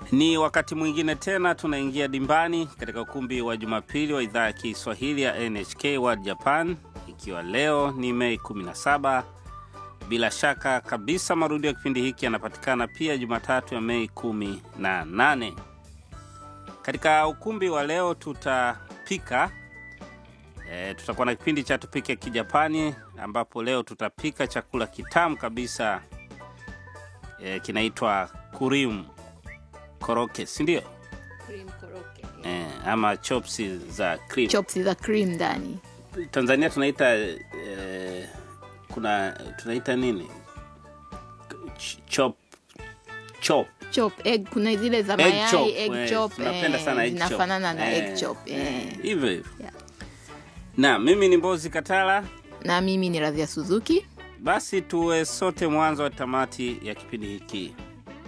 Ni wakati mwingine tena tunaingia dimbani katika ukumbi wa Jumapili wa idhaa ya Kiswahili ya NHK World Japan, ikiwa leo ni Mei 17. Bila shaka kabisa marudio ya kipindi hiki yanapatikana pia Jumatatu ya Mei 18. Katika ukumbi wa leo tutapika e, tutakuwa na kipindi cha tupike Kijapani, ambapo leo tutapika chakula kitamu kabisa e, kinaitwa kurimu koroke, si ndio? Cream koroke. E, ama chopsi za cream. Chops za cream ndani. Tanzania tunaita e, kuna tunaita nini? Ch- chop chop Chop egg kuna zile za egg mayai chop. egg eh, chop. tunapenda eh, sana egg chop. zinafanana na Eh, egg chop. eh, eh. hivyo hivyo. Yeah. Na mimi ni Mbozi Katala. Na mimi ni Radhia Suzuki. Basi tuwe sote mwanzo wa tamati ya kipindi hiki.